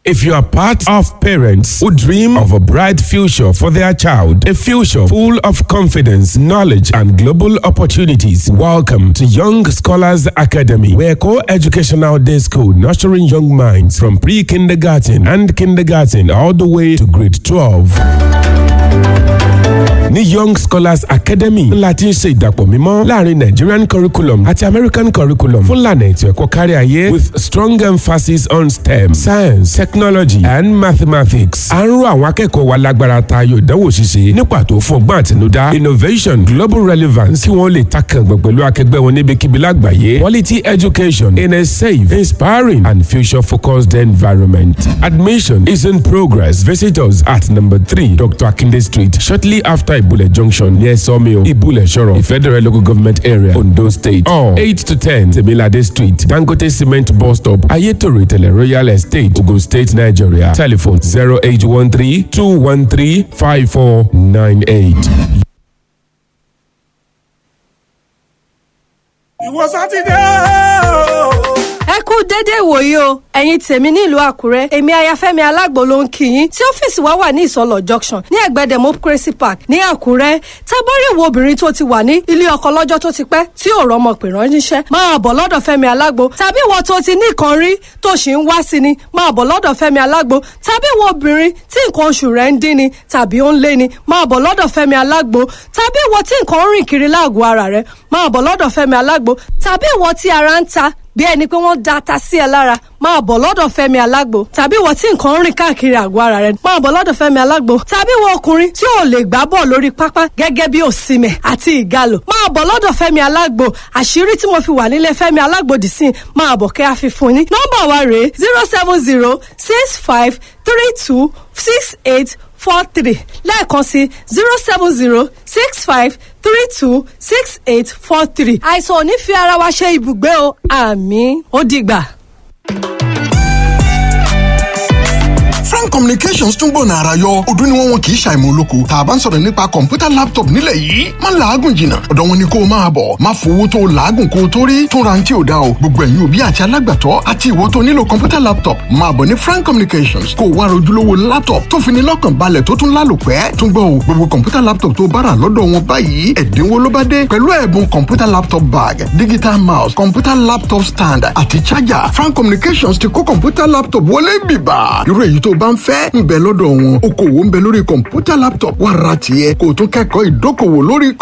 If you are part of parents who dream of a bright future for their child, a future full of confidence, knowledge, and global opportunities, welcome to Young Scholars Academy, where co-educational day school nurturing young minds from pre-kindergarten and kindergarten all the way to grade 12. ní young scholars academy ńlá tí ń ṣe ìdàpọ̀ mímọ́ láàrin nigerian curriculum àti american curriculum fún lànà ètò ẹ̀kọ́ kárí ayé with strong emphasis on stem science technology and mathematics. à ń rọ àwọn akẹ́kọ̀ọ́ wa lágbára tayọ ìdánwò ṣíṣe ní pàtó fún ọgbọ́n àtinúdá innovation global relevance kí wọ́n lè takàngbọ̀n pẹ̀lú akẹgbẹ́ wọn níbikíbi lágbàáyé quality education in a safe inspiring and future focused environment. admission is in progress visit us at number three dr akinde street shortly after Ibule Junction near Sawmill, Ibule Shoro, Federal Local Government Area, Ondo State. Or 8 to 10, Temilade Street, Dangote Cement Bus Stop, Ayetoro Tele Royal Estate, Ogun State, Nigeria. Telephone 0813 213 5498. ìwọ sátidé o. ẹ kú déédéé ìwòyí o ẹ̀yin tèmi nílùú àkúrẹ́ èmi ayafẹ́mi alágbo ló ń kí yín tí ọ́fíìsì wa wà ní ìsọlọ̀ junction ní ẹ̀gbẹ́ democracy park ní àkúrẹ́ tábọ́rí ìwọ obìnrin tó ti wà ní ilé ọkọ lọ́jọ́ tó ti pẹ́ tí ò rọ́mọ pè ránṣẹ́ máa bọ̀ lọ́dọ̀ fẹ́mi alágbo tàbí ìwọ tó ti ní nǹkan rí tó sì ń wá sí ni máa bọ̀ lọ́dọ̀ fẹ́mi alágbo tàbí ìwọ obìnrin tí nǹkan oṣù rẹ̀ ń dín ni tàbí ó ń lé ni máa bọ̀ lọ́dọ̀ fẹ́mi alágbo tàbí ìwọ tí nǹkan ń rìn kiri láàgọ̀ ara rẹ̀ máa bọ̀ lọ́dọ̀ fẹ́mi alágbo tàbí ìwọ tí ara ń ta bí ẹni pé wọ́n da ata sí ẹ lára máa bọ̀ lọ́dọ̀ fẹ́mi alágbo tàbí ìwọ tí nǹkan ń rìn káàkiri àgọ́ ara rẹ máa bọ̀ lọ́dọ̀ fẹ́mi alágbo tàbí ìwọ ọkùnrin tí ò lè gbá bọ̀ lórí pápá gẹ́gẹ́ bí òsìmẹ̀ àti ìgalò máa bọ̀ lọ́dọ̀ fẹ́mi alágbo àṣírí tí mo fi wà nílé fẹ́mi alágbo dì sí máa bọ̀ kẹ́ àfihàn ní nọ́mbà wa rèé zero seven zero six five three two six eight four three lẹ́ẹ̀kan sí zero seven zero six five three two six eight four three. àìsàn ò ní fi ara wa ṣe ibùgbé o àmì ó dìgbà. frank communications tún gbọ̀nà àrà yọ ọdún ni wọ́n wọn kì í ṣàìmọ̀ olóko tá a bá ń sọ̀rọ̀ nípa kọ̀ǹpútà laptop nílẹ̀ yìí má làágùn jìnnà ọ̀dọ̀ wọn ni kó o máa bọ̀ má fowó tó o làágùn kó o tó rí tún ra ní tí o dá o gbogbo ẹ̀yin òbí àti alágbàtọ́ àti ìwọ tó nílò kọ̀ǹpútà laptop máa bọ̀ ní frank communications kó o wá rojúlówó laptop tó fi ní lọ́kàn balẹ̀ tó tún lálòpẹ́ tún gbọ́ o gbogbo kọ̀ǹpútà laptop tó bá rà lọ́dọ̀ wọn báyìí ẹ̀dínwó ló bá dé pẹ̀lú ẹ̀bùn kọ̀ǹpútà laptop bag digital mouse kọ̀ǹpútà laptop stand àti charger frank communications ti kó kọ̀ǹpútà laptop wọlé bìbà irú èyí tó bá ń fẹ́ ń bẹ lọ́dọ̀ wọn okòwò ń bẹ lórí kọ̀ǹpútà laptop wà ra tiẹ̀ kó o tún kẹ́kọ̀ọ́ ìdókòwò lórí